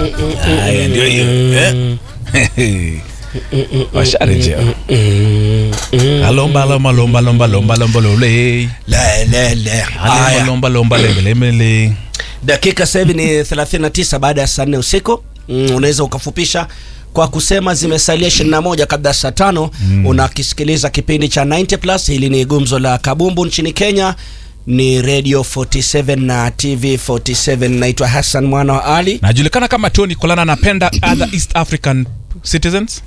Haya, ndio hiyo eh? washarejea alomba lomba lomba lomba lomba lomba lole Le, le, le. alomba Haya. lomba lomba lembelemele dakika sasa hivi ni 39 baada ya saa nne usiku mm, unaweza ukafupisha kwa kusema zimesalia 21 kabla ya saa tano mm. unakisikiliza kipindi cha 90 plus hili ni gumzo la kabumbu nchini kenya ni radio 47 na tv 47 naitwa hassan mwana wa ali najulikana kama tony kolana anapenda other east african citizens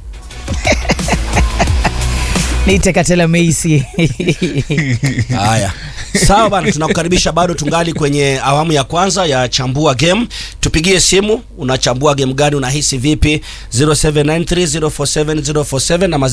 niite katela meisi haya sawa bana tunakukaribisha bado tungali kwenye awamu ya kwanza ya chambua game tupigie simu unachambua game gani unahisi vipi 0793047047 ama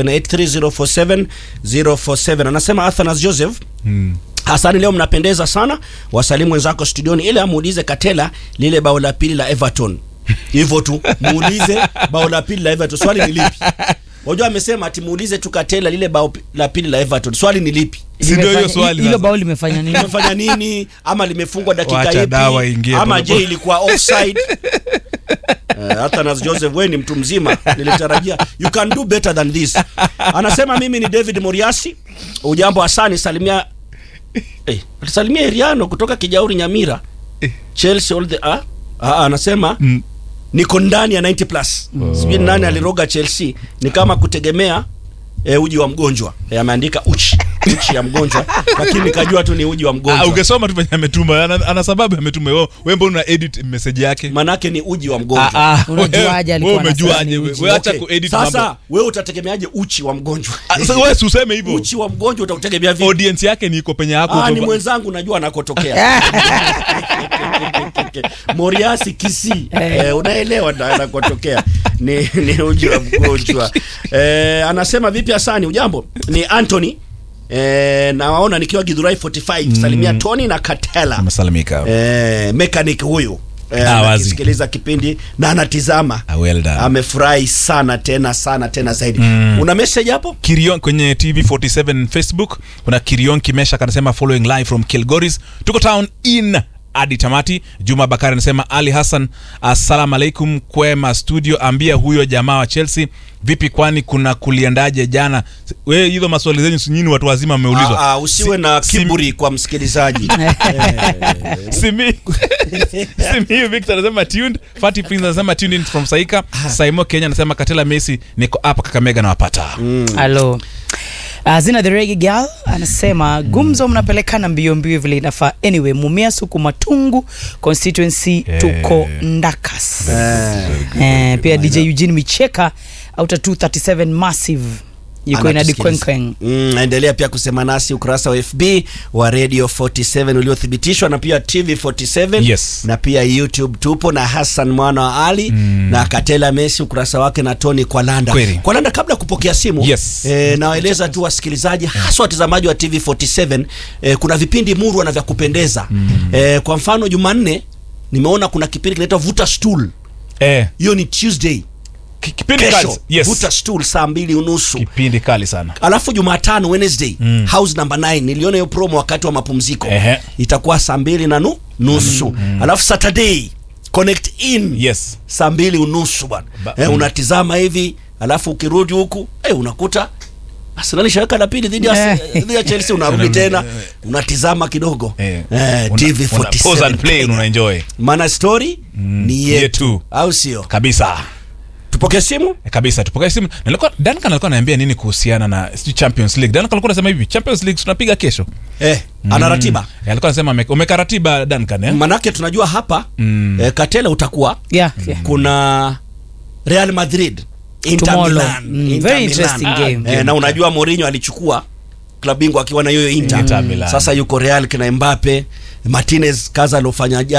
0783047047 anasema athanas joseph hmm. hasani leo mnapendeza sana wasalimu wenzako studioni ili amuulize katela lile bao la pili la everton hivyo tu muulize bao la pili la everton swali ni lipi wajua amesema ati muulize tu katela lile bao pi- la pili la everton swali ni lipi Si ndio hiyo Limefanya- swali hilo sasa? bao limefanya nini limefanya nini ama limefungwa dakika Wacha dawa ipi ingie ama pole je pole. ilikuwa offside Eh, hata nas joseph we ni mtu mzima nilitarajia you can do better than this anasema mimi ni david moriasi ujambo asani salimia eh, salimia eriano kutoka kijauri nyamira chelsea all the ah, ah, anasema Mm. niko ndani ya 90 plus sijui nani aliroga chelsea ni kama kutegemea e, uji wa mgonjwa e, ameandika uchi uchi ya mgonjwa lakini nikajua tu ni uji wa Ah, mgonjwa ungesoma tu venye ametuma ana, ana sababu ametuma wewe wewe mbona una edit message yake manake ni uji wa mgonjwa Ah, ah, Unajuaje wewe- alikuwa wewe anasema umejuaje ni wewe uji? Wewe acha Okay, kuedit sasa mambo wewe utategemeaje uchi wa mgonjwa Ah, sasa wewe si useme hivyo uchi wa mgonjwa utautegemea vipi audience yake ni iko penye yako Ah, ni uko- mwenzangu najua anakotokea moriasi kisi eh, unaelewa na- anakotokea ni, ni uji wa mgonjwa eh, anasema vipi asani ujambo ni anthony eh, nawaona nikiwa gidhurai 45 salimia tony na katela amesalimika eh, mechanic huyu eh, Ah, wazi. anakisikiliza kipindi na anatizama Ah, well done. amefurahi sana tena sana tena zaidi una message hapo Kirion kwenye TV 47 Facebook kuna Kirion Kimesha kanasema following live from Kilgoris. Tuko town in hadi tamati. Juma Bakari anasema Ali Hassan, assalamu alaikum kwema studio, ambia huyo jamaa wa Chelsea vipi, kwani kuna kuliendaje jana? We hizo maswali zenyu si nyinyi watu wazima mmeulizwa. Ah, ah, usiwe Si- na si- kiburi kwa msikilizaji Simi Simi Victor anasema tuned. Fatty Prince anasema tuned in from Saika. Saimo Kenya anasema Katela Messi niko hapa Kakamega na wapata. halo Uh, zina the reggae girl anasema gumzo mnapelekana mbio mbio vile inafaa anyway mumia suku matungu constituency tuko ndakas eh, pia dj eugene micheka auta 237 massive yuko inadi Anatusikiliza. kwenkwen Mm, endelea pia kusema nasi ukurasa wa fb wa radio 47 uliothibitishwa na pia tv 47 Yes. na pia youtube tupo na hassan mwana wa ali na katela messi ukurasa wake na tony kwalanda Kweli. kwalanda kabla ya kupokea simu Yes. eh, nawaeleza tu wasikilizaji haswa watazamaji wa tv 47 eh, kuna vipindi murwa na vya kupendeza eh, kwa mfano jumanne nimeona kuna kipindi kinaitwa vuta stool Eh, hiyo ni tuesday ki- kipindi kali. kesho Yes. vuta stool saa mbili unusu Kipindi kali sana. alafu jumatano wednesday mm. house number 9 niliona hiyo promo wakati wa mapumziko Ehe. itakuwa saa mbili na nu, nusu mm. alafu saturday connect in Yes. saa mbili unusu bwana Ba- eh, mm. unatizama hivi alafu ukirudi huku eh, unakuta Arsenal ishaweka la pili dhidi ya dhidi ya Chelsea unarudi tena unatizama kidogo Eh. eh, Una- TV una pause and play 47 una enjoy. maana story ni yetu yetu. au sio Kabisa. tupokee simu Eh, kabisa tupokee simu nilikuwa Duncan alikuwa ananiambia nini kuhusiana na sijui Champions League Duncan alikuwa anasema hivi Champions League tunapiga kesho eh, ana ratiba Eh, alikuwa anasema ame- umeka ratiba Duncan eh manake tunajua hapa Mm. eh, katela utakuwa yeah, yeah. kuna Real Madrid Inter Tomorrow. Milan, Mm, Inter very Milan. interesting Ah, game. eh, na unajua Mourinho alichukua klabu bingwa akiwa na hiyo Inter. Inter Milan. Sasa yuko Real kina Mbappe, Martinez kaza alofanya